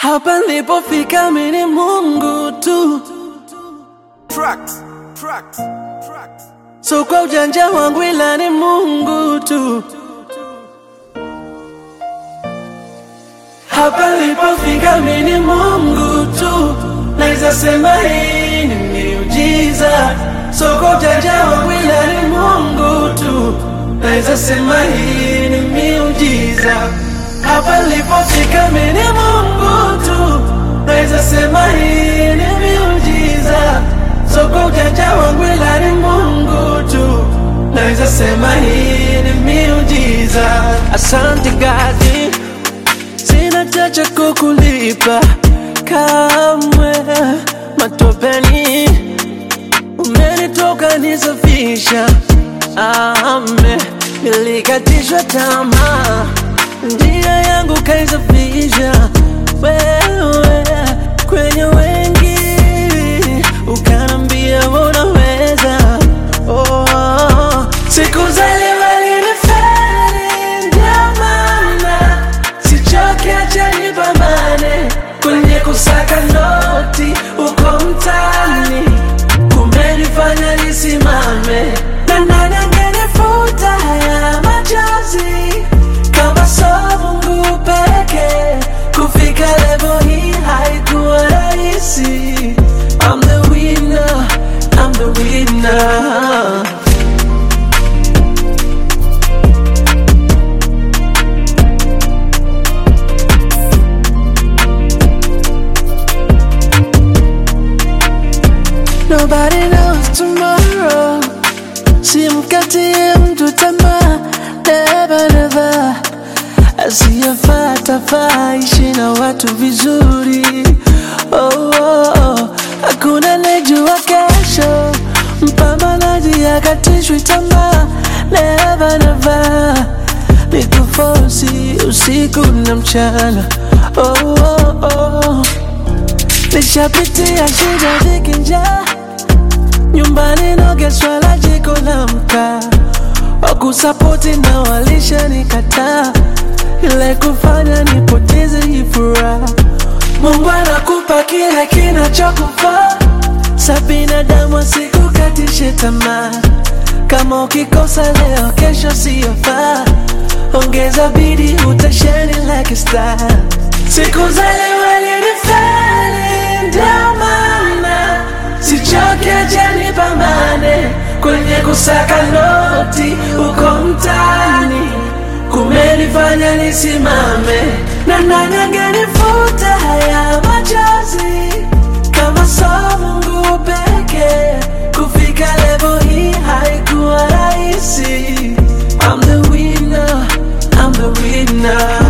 Hapa nilipofika mimi ni Mungu tu, Tracks, tracks, tracks. so kwa ujanja wangu ila ni Mungu tu. Hapa nilipofika mimi ni Mungu tu, naweza sema hii ni miujiza. So kwa ujanja wangu ila ni Mungu tu, naweza sema hii ni miujiza. Hapa nilipofika mimi ni Mungu tu, naweza sema hii ni miujiza. So kwa ujanja wangu ila ni Mungu tu, naweza sema hii ni miujiza. Asante God, sina chacha kukulipa kamwe, matopeni umenitoka nisafisha, ame nilikatishwa tamaa, njia yangu kaisafisha wewe kwenye wengi, ukanambia unaweza. Oh, siku za leo nilifeli, ndio maana sichoke, acha nipambane kwenye kusaka noti uko mtaani, kumenifanya nisimame na nani angenifuta haya machozi kama so Mungu peke. Kufika level hii haikuwa rahisi. I'm the winner, I'm the winner. Nobody knows tomorrow. Simkatie mtu tamaa, never never. Asiyefata faa ishi na watu vizuri. Oh, oh, oh. Hakuna nejua kesho, mpambanaji akatishwi tamaa, never never. Nikufosi usiku na mchana. Oh, oh, oh. Nishapitia shida dhiki njaa nyumbani nogeswa la jiko la mkaa wakusapoti na walisha nikataa ile kufanya nipoteze hii furaha Mungu anakupa kile kinachokufaa sa binadamu asikukatishe tamaa kama ukikosa leo kesho siyofaa ongeza bidii utasheni like a star siku za leo alinifeli ndio maana sichoke acha nipambane kwenye kusaka noti uko mtaani kumenifanya nisimame na nani angenifuta haya machozi kama so Mungu peke kufika level hii haikuwa rahisi I'm the winner, I'm the winner